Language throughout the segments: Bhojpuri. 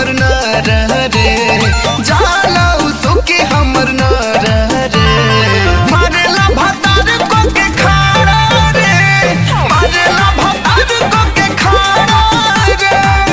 हमर न रह रे जाला उसो के हमर न रह रे मारेला भतार को के खाड़ा रे मारेला भतार को के खाड़ा रे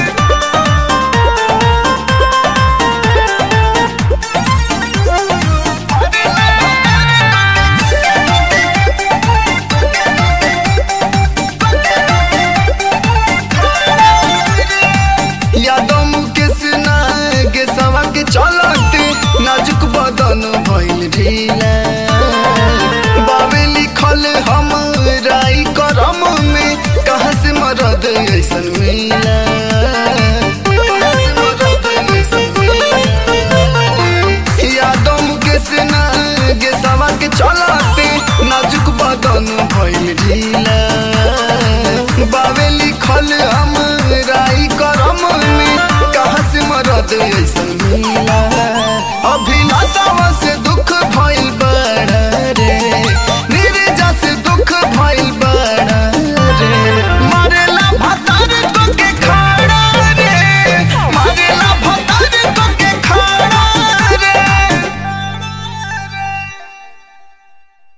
यादों मुकेश के सवा के चलते नाजुक बदन भइल ढीला बाबे लिखल हम राई करम में कहाँ से मरद ऐसन मिला कहाँ से मरद ऐसन मिला? यादों मुकेश के सवा के चलते नाजुक बदन भइल ढीला बाबे लिखल हम राई करम में कहाँ से मरद ऐसन मिला